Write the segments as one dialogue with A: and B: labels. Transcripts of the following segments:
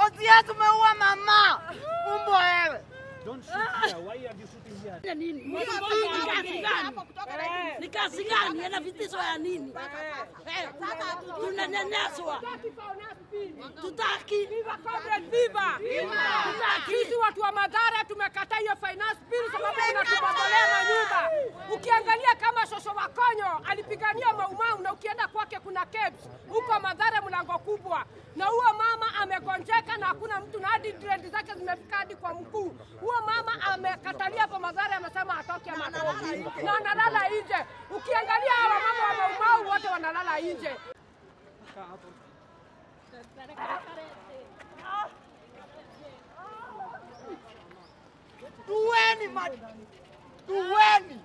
A: OCS umeua mama. Umbo wewe.
B: Don't shoot here. Why are you shooting here?
C: nini? Ni kazi gani? Ni kazi gani? Ana vitisho ya nini? Eh, Tunanyanyaswa, tutaki
D: Viva Comrade, viva! Sisi watu wa Madhara tumekataa hiyo finance bill sababu inatubomolea manyumba. Ukiangalia kama Shosho Wakonyo alipigania Maumau na ukienda kwake kuna KEBS huko Madhara mlango kubwa, na huyo mama amegonjeka na hakuna mtu na hadi dread zake zimefika hadi kwa mkuu. Huyo mama amekatalia hapo Madhara, amesema atoke ama atoke, na analala nje. Ukiangalia hawa mama wa Maumau wote wanalala nje.
A: Tuweni ma Tuweni.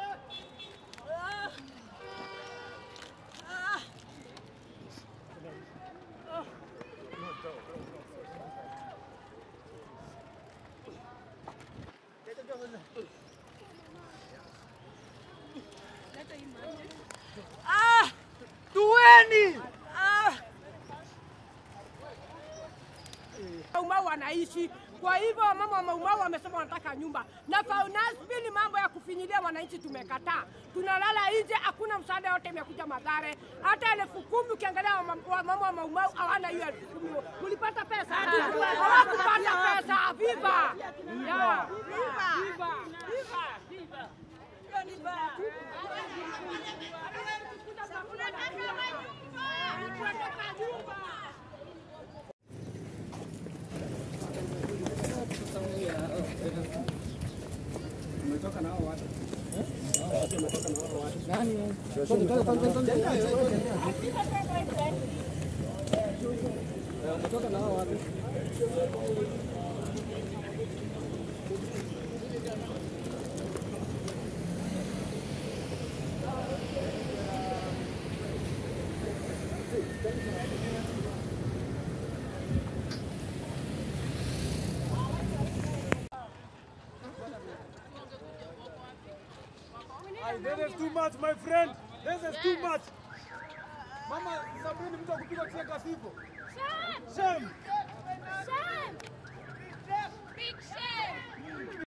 A: Ah! Tuweni.
D: Maumau wanaishi. Kwa hivyo mama wa Maumau wamesema wanataka nyumba, na finance bill, mambo ya kufinyilia wananchi tumekataa. Tunalala nje, hakuna msaada yote imekuja Mathare, hata elfu kumi ukiangalia wa mam- wa mama wa Maumau hawana hiyo elfu kumi. Mulipata pesa? Hawakupata pesa. Viva Yeah. Viva. Viva.
B: Ay, This is too much, my friend. This is too much. Mama, Sabini mtu akupiga kucheka sivyo. Shame.
E: Shame! Big shame!